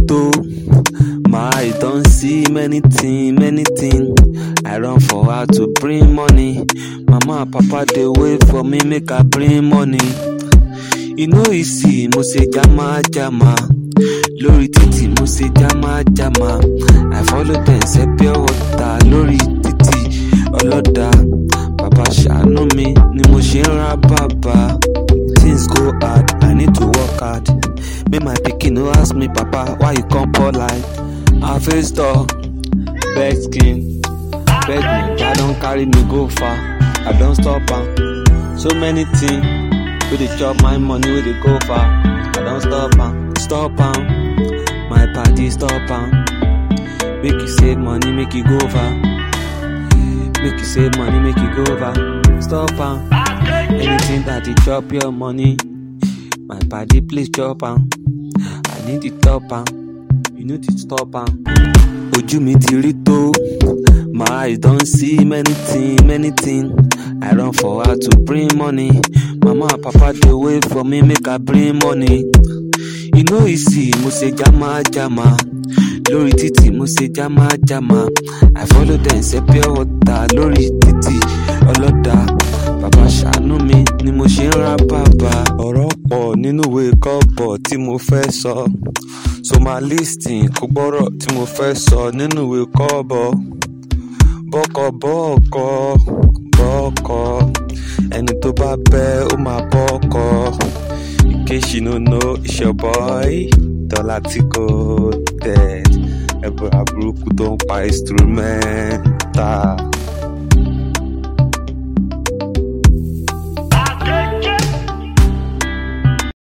to. My eye don see many thing, many thing. I run for her to bring money. Mama and papa dey wait for me make I bring money. E no easy, mo ṣe jama jama. Lórí títì mo ṣe jama jama. I follow dem ṣe pure water lórí títì ọlọ́dà. Bàbá ṣàánú mi ni mo ṣe ń ra bàbá. Things go hard, I need to work hard. Make my pikin no ask me, Papa, why you come pour light? I face door, beg skin, beg me, I don carry me go far. I don stop am. So many things wey dey chop my money wey dey go far. I don stop am, stop am. My padi stop am. Make you save money, make you go far. Make you save money, make you go far. Stop am. Anything that dey chop your money, my padi please chop am. I need to stop am. You need to stop am. Ojú mi ti rí tó. My eyes don see many thing, many thing. I run for her to bring money. Mama and papa dey wait for me make I bring money. E no easy, mo ṣe jama jama. Lórí títì mo ṣe jama jama. I follow dem ṣe pure water lórí títì ọlọ́dà. Bàbá ṣàánú mi ni mo ṣe ń ra bàbá. Ọ̀rọ̀ pọ̀ nínú ìwé kọ́bọ̀ tí mo fẹ́ sọ. So máa listing kó gbọ́rọ̀ tí mo fẹ́ sọ nínú ìwé kọ́bọ̀. Bọ́kọ̀ bọ́ọ̀kọ̀ bọ́ọ̀kọ̀ ẹni tó bá bẹ́ ó máa bọ́ọ̀kọ̀. In case you no know, it's your boy Dọ́là tí kò tẹ̀. Ẹ̀bùrà burúkú tó ń pa instrumental.